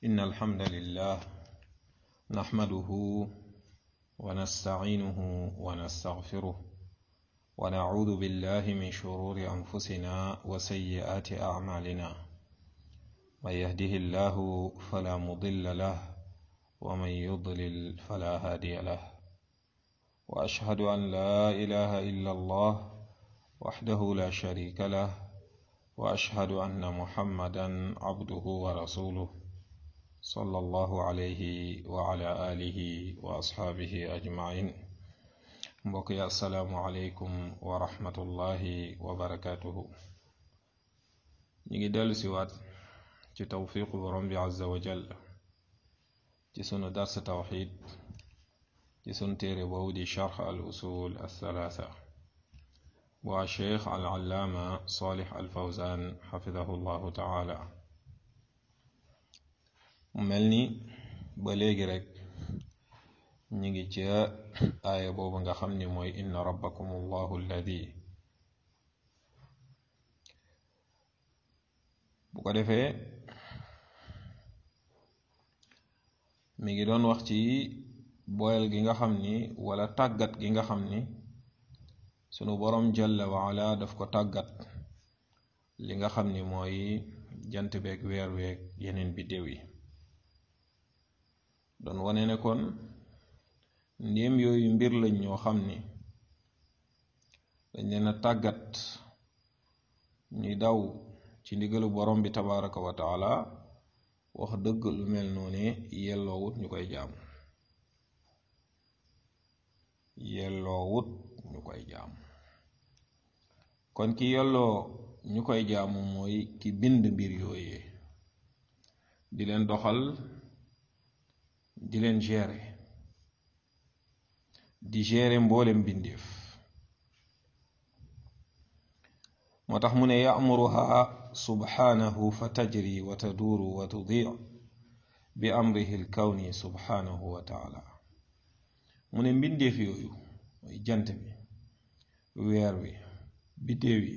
إن الحمد لله نحمده ونستعينه ونستغفره ونعوذ بالله من شرور أنفسنا وسيئات أعمالنا من يهده الله فلا مضل له ومن يضلل فلا هادي له وأشهد أن لا إله إلا الله وحده لا شريك له وأشهد أن محمدا عبده ورسوله صلى الله عليه وعلى آله وأصحابه أجمعين mbokk yi asalaamualeykum wa rahmatullahi wa barakaatuhu ñu ngi dellu siwaat ci tawfiqu borom bi azza wa jal ci sunu dars tawxid ci sunu téere boobu di charx al usul althalaatha bu a cheikh al allaama salih al fawzan xafidahu llahu taala mu mel ni ba léegi rek ñu ngi ca aaya boobu nga xam ni mooy inna rabbakum allahu alladi bu ko defee mi ngi doon wax ci boyal gi nga xam ni wala tàggat gi nga xam ni sunu boroom jalla waala daf ko tàggat li nga xam ni mooy jant beeg weer weeg yeneen biddéew yi doon wane ne kon ndéem yooyu mbir lañ ñoo xam ni dañ leen a tàggat ñuy daw ci ndigalu borom bi tabaraka wa taala wax dëgg lu mel noone yelloowut ñu koy jaamu yelloowut ñu koy jaamu kon ki yelloo ñu koy jaamu mooy ki bind mbir yooyee di leen doxal di leen gérer di gérer mboolem bindeef moo tax mu ne ya'muruha subhanahu fa tajri wa taduuru wa tudii bi amrihi alkawni subhanahu wa taala mu ne mbindeef yooyu mooy jant bi weer wi biddéew yi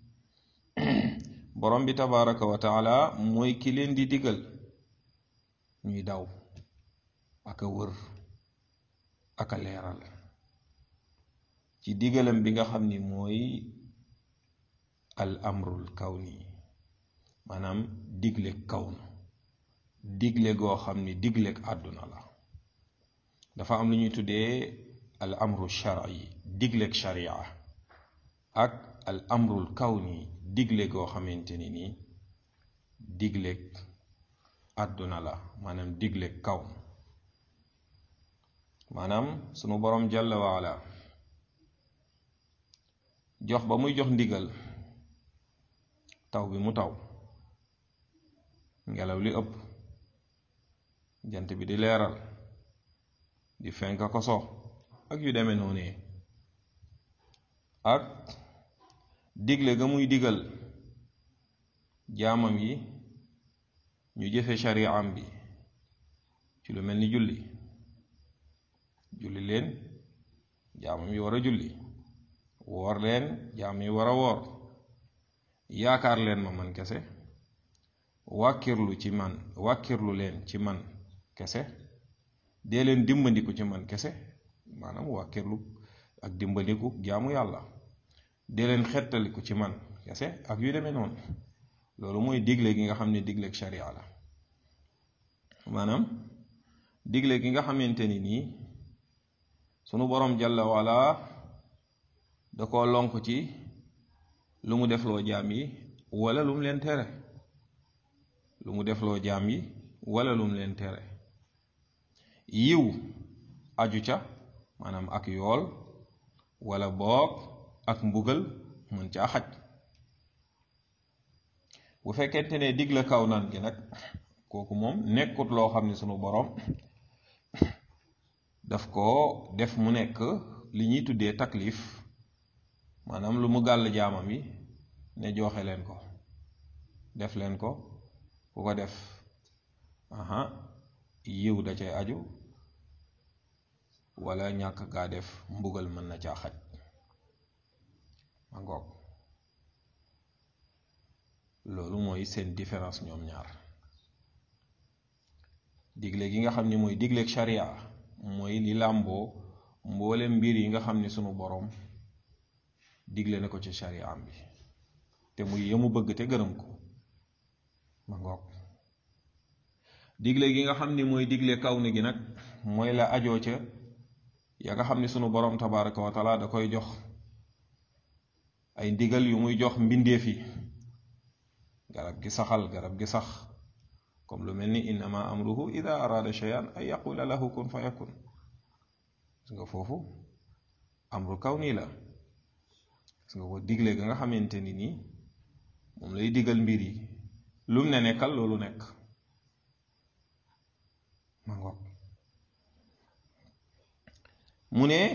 borom bi tabaraka wa taala mooy ki leen di digal ñuy daw ak a wër ak a leeral ci digalam bi nga xam ni mooy al amrul kawni maanaam digle kawn digle goo xam ni digleeg àdduna la dafa am lu ñuy tuddee al amru shar'i digleeg sharia ak al amrul kawni digle goo xamante ni nii digleeg àdduna la maanaam digleeg kawn maanaam sunu boroom jalla waala jox ba muy jox ndigal taw bi mu taw ngelaw li ëpp jant bi di leeral di fenk ko so ak yu demee noonu ak digle ga muy digal jaamam yi ñu jëfe shari'am bi ci lu mel ni julli julli leen jaamam yi war a julli woor leen jaam yi war a woor yaakaar leen ma man kese wàkkirlu ci man wàkkirlu leen ci man kese dee leen dimbandiku ci man kese maanaam wàkkirlu ak dimbandiku jaamu yàlla dee leen xettaliku ci man kese ak yu demee noonu loolu mooy digle gi nga xam ne digleeg sharia la maanaam digle gi nga xamante ni nii sunu boroom jalla wala da ko lonk ci lu mu defloo jaam yi wala lu mu leen tere lu mu defloo jaam yi wala lu mu leen tere yiw aju ca maanaam ak yool wala boog ak mbugal mën caa xaj bu fekkente ne digle kaw naan gi nag kooku moom nekkut loo xam ne sunu boroom daf ko def mu nekk li ñuy tuddee taklif maanaam lu mu gàll jaamam yi ne joxe leen ko def leen ko ku ko def aha yiw da cay aju wala ñàkk gaa def mbugal mën na caa xaj ma ngoog loolu mooy seen différence ñoom ñaar digle gi nga xam ni mooy digleeg sharia mooy li làmboo mboole mbir yi nga xam ni sunu boroom digle na ko ci sharia am bi te muy yemu bëgg te gërëm ko ma ngoog digle gi nga xam ni mooy digle kaw ni gi nag mooy la ajoo ca ya nga xam ni sunu boroom tabaraka wa taala da koy jox ay ndigal yu muy jox mbindeef yi garab gi saxal garab gi sax comme lu mel ni innama amruhu ida arada shay'an an yaqula lahu kun fa yakun gis nga foofu amru kaw nii la gis nga ko digle ga nga xamante ni nii moom lay digal mbir yi lum ne nekkal loolu nekk ma ngoog mu ne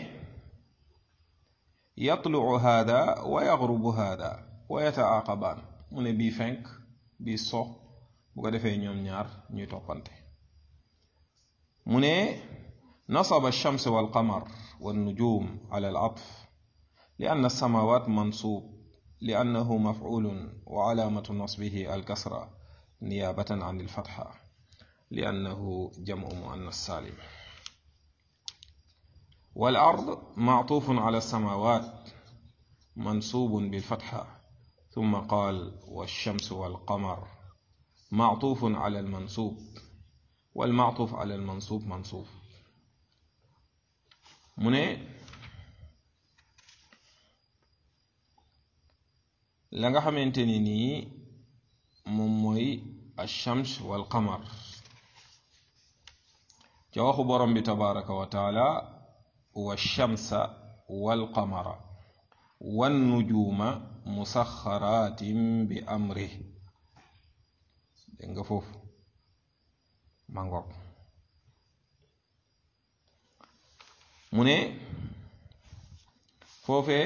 yatluu hada wa yaxrubu hada wa yataaqabaan mu ne bii fenk bii so bu ko defee ñoom ñaar ñuy toppante mu ne nasaba alchams walqamar wannujum ala alatf li anna alsamawat mansub li annahu mafculun wa calaamatu nasbihi alkasra niyabatan an alfatxa li annahu jamcu muannas salim والأرض معطوف على السماوات منصوب بالفتحة ثم قال والشمس والقمر معطوف على المنصوب والمعطوف على المنصوب منصوب من la nga xamante ni nii moom mooy alchams walqamar ca waxu borom bi tabaraka wa taala والشمس والقمر والنجوم مسخرات بأمره دنگا فوف مانغوك موني فوفé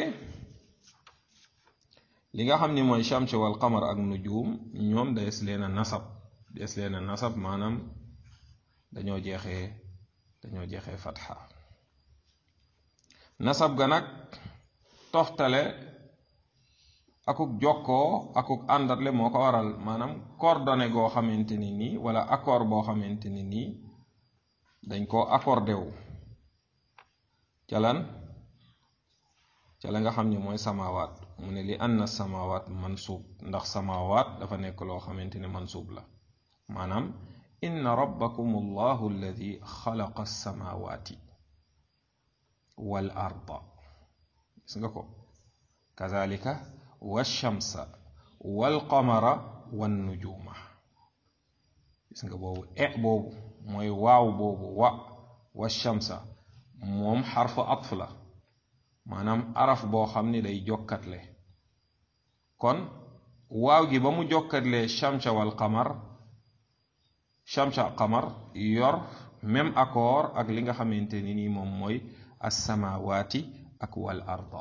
li nga xam ni mooy shams wal qamar ak nujum ñoom des leen a nasab des leen a nasab maanaam dañoo jeexee dañoo jeexee fatxa nasab ga nag toftale akuk jokkoo akuk àndatle moo ko waral maanaam coordonné goo xamante ni nii wala accord boo xamante ni nii dañ koo accordé wu ca lan ca la nga xam ni mooy samawaat mu ne li anna samawaat mansuub ndax samawaat dafa nekk loo xamante ne mansuub la maanaam inna rabbakum allahu alladi xalaqa alsamawaati wal arda gis nga ko kazalika walchamsa walqamara wannujuma gis nga boobu e boobu mooy waaw boobu wa walchamsa moom xarfu atf la maanaam araf boo xam ni day jokkatle kon waaw gi ba mu jokkatle chamsa wal qamar chamsa qamar yor même accord ak li nga xamante ni nii moom mooy assamaawaati ak wal arda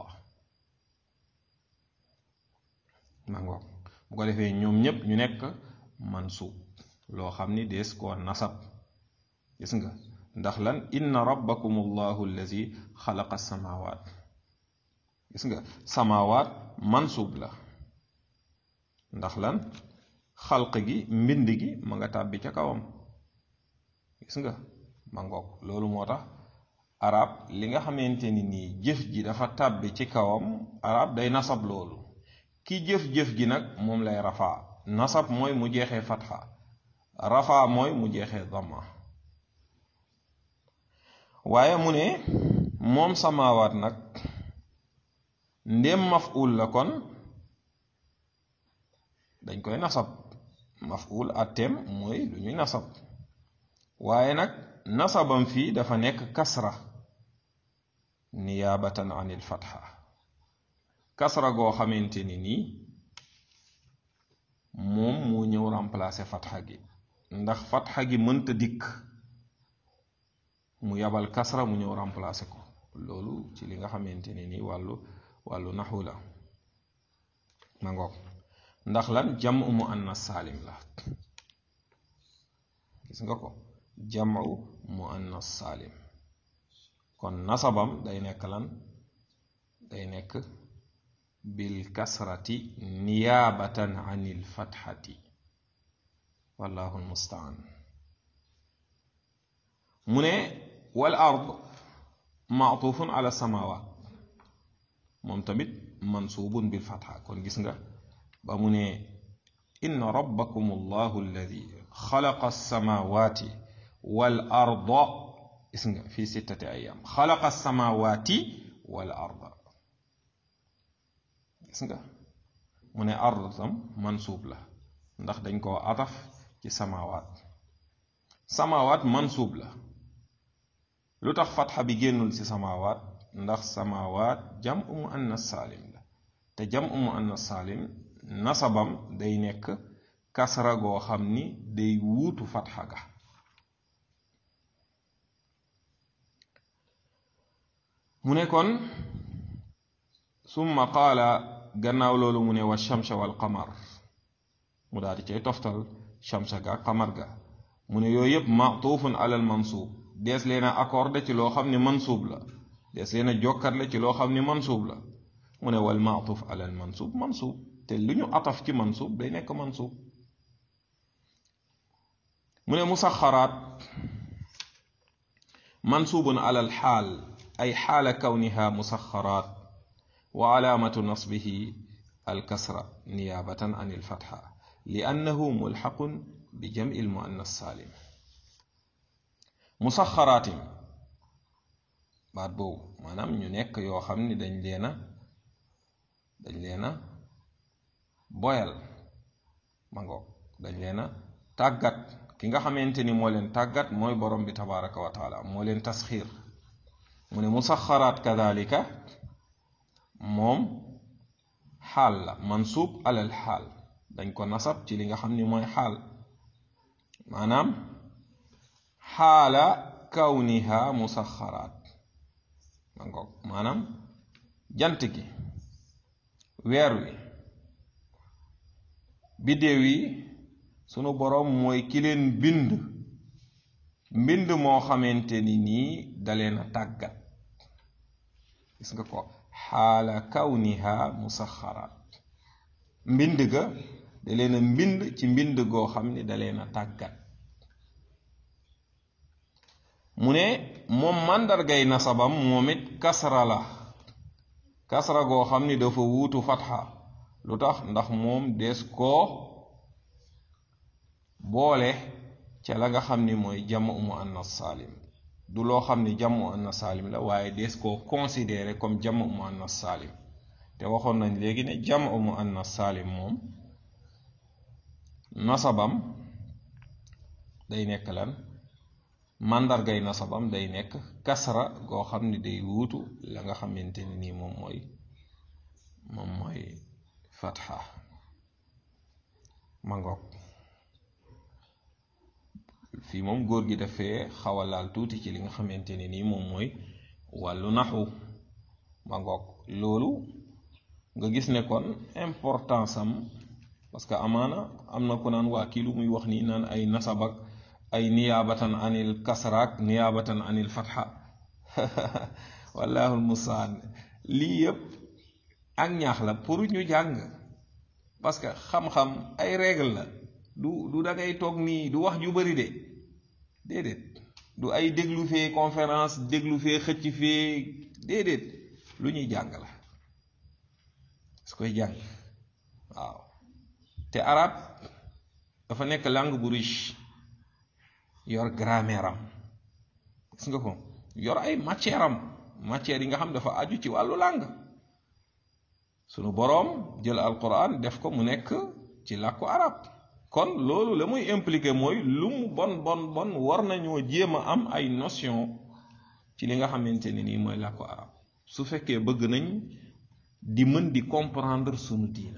mangoog bu ko defee ñoom ñépp ñu nekk mansuub loo xam ni dees koo nasab gis nga ndax lan inna rabbakum allahu allazi xalaqa samaawaat gis nga samaawaat mansuub la ndax lan xalq gi mbind gi ma nga tàbbi ca kawam gis nga mangoog loolu moo tax arab li nga xamante ni nii jëf ji dafa tàbbi ci kawam arab day nasab loolu ki jëf-jëf ji nag moom lay rafaa nasab mooy mu jeexee fatxa rafaa mooy mu jeexee dama waaye mu ne moom samaawaat nag ndéem maful la kon dañ koy nasab maful atteem mooy lu ñuy nasab waaye nag nasabam fii dafa nekk kasra niyaabatan anil fatxa kasra goo xamante ni nii moom moo ñëw remplacer fatxa gi ndax fatxa gi mënta dikk mu yabal kasra mu ñëw remplacer ko loolu ci li nga xamante ni nii wàllu wàllu naxu la ma ngoog ndax lan jamu mu annas saalim la gis nga ko jamu mu annas saalim kon nasabam day nekk lan day nekk bil kasrati niyaabatan anil fatxati wallahu almustaan mu ne wal ard maatufun ala samawat moom tamit mansubun bil fatha kon gis nga ba mu ne inna rabbakum allahu alladi xalaqa alsamawati wal arda gis nga fi sittati ayam xalaqa alsamawati wal arda gis nga mu ne ard tam mansuub la ndax dañ koo ataf ci samawaat samawaat mansuub la lu tax fatxa bi génnul ci samawaat ndax samawaat jam umu annas saalim la te jam umu annas saalim nasabam day nekk kasra goo xam ni day wuutu fatxa ga mu ne kon summa qaala gannaaw loolu mu ne wa shamsa wal qamar mu daal di cay toftal shamsa ga qamar ga mu ne yooyu yëpp matuufun alal mansuub dees leen a accordé ci loo xam ne mansuub la dees leen a jokkatle ci loo xam ne mansuub la mu ne wal maatuuf alal mansuub mansuub te lu ñu ataf ci mansuub day nekk mansuub mu ne musaxaraat mansuubun alal xaal ay xaala kawniha musaxaraat wa alaamatu nasbihi alkasra niyaabatan an ilfatxa li annahu mulxaqun bi jam'i almuannas saalim musaxaraatin baat boobu maanaam ñu nekk yoo xam ni dañ leena dañ leena boyal ma ngoog dañ leena tàggat ki nga xamante ni moo leen tàggat mooy borom bi tabaraka wa taala moo leen tasxiir mu ne musaxaraat kadalika moom xaal la mansuub alal xaal dañ ko nasab ci li nga xam ni mooy xaal maanaam xaala kawniha musaxaraat ma ngoog maanaam jant gi weer wi biddéew yi sunu boroom mooy ki leen bind mbind moo xamante ni nii daleen a tàggat gis nga ko xaala kawniha musaxaraat mbind ga da leen a mbind ci mbind goo xam ni da leen a tàggat mu ne moom màndargay nasabam moom it kasra la kasra goo xam ni dafa wuutu fatxa lu tax ndax moom des koo boole ca la nga xam ni mooy jamu mu annas saalim du loo xam ni jamu annas saalim la waaye des koo considéré comme jamu mu annas saalim te waxoon nañ léegi ne jamu mu annas saalim moom nasabam day nekk lan màndargay nasabam day nekk kasra goo xam ni day wuutu la nga xamante ni nii moom mooy moom mooy fatxa ma ngoog fii moom góor gi dafee xaw a laal tuuti ci li nga xamante ne nii moom mooy wàllu naxu ma ngoog loolu nga gis ne kon importance am parce que amaana am na ku naan waa kii lu muy wax nii naan ay nasabak ay niyaabatan anil kasraak niyaabatan anil fatxa wallaahu mustaan lii yëpp ak ñaax la pour ñu jàng parce que xam-xam ay règle la du du da ngay toog nii du wax ju bari de déedéet du ay déglu fee conférence déglu fee xëcc fee déedéet lu ñuy jàng la su koy jàng waaw te arab dafa nekk langue bu riche yor grammaire am gis nga ko yor ay matière am matière yi nga xam dafa aju ci wàllu langue sunu boroom jël alquran def ko mu nekk ci làkku arab kon loolu la muy impliqué mooy lu mu bon bon bon war nañoo jéem a am ay notion ci li nga xamante ne nii mooy làkku arab su fekkee bëgg nañ di mën di comprendre sunu diina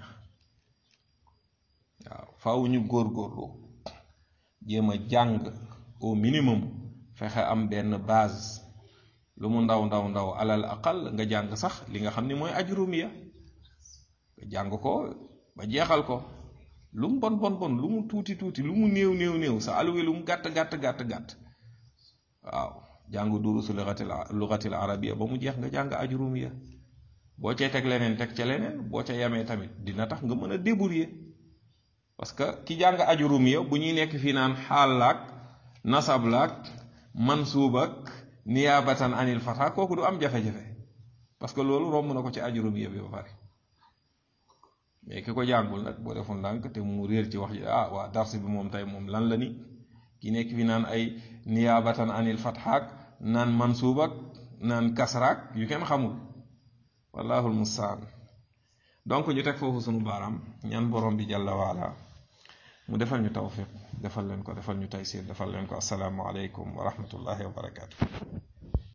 waaw faaw ñu góorgóorlu jéem a jàng au minimum fexe am benn base lu mu ndaw ndaw ndaw alal aqal nga jàng sax li nga xam ni mooy ajrumiya nga jàng ko ba jeexal ko lu mu bon bon bon lu mu tuuti tuuti lu mu néew néew néew sa alwe lu mu gàtt gàtt gàtt gàtt waaw jàng durusu lugatil lugatil arabiya ba mu jeex nga jàng ajrumiya boo cee teg leneen teg ca leneen boo ca yamee tamit dina tax nga mën a débrouiller parce que ki jàng ajrumiya bu ñuy nekk fii naan xaal laak nasab laak mansuub ak niyaabatan anil fatha kooku du am jafe-jafe parce que loolu romb na ko ci ajurum yëpp ba pare mais ki ko jàngul nag boo deful ndànk te mu réer ci wax ji ah waa dars bi moom tey moom lan la ni ki nekk fi naan ay niyaabatan anil fathaak naan mansuub ak naan kasraak yu kenn xamul wallaahu almustaan donc ñu teg foofu sunu baaraam ñaan borom bi jàlla waala mu defal ñu tawfiq defal leen ko defal ñu taysir defal leen ko asalaamu aleykum wa rahmatullahi wa barakaatu.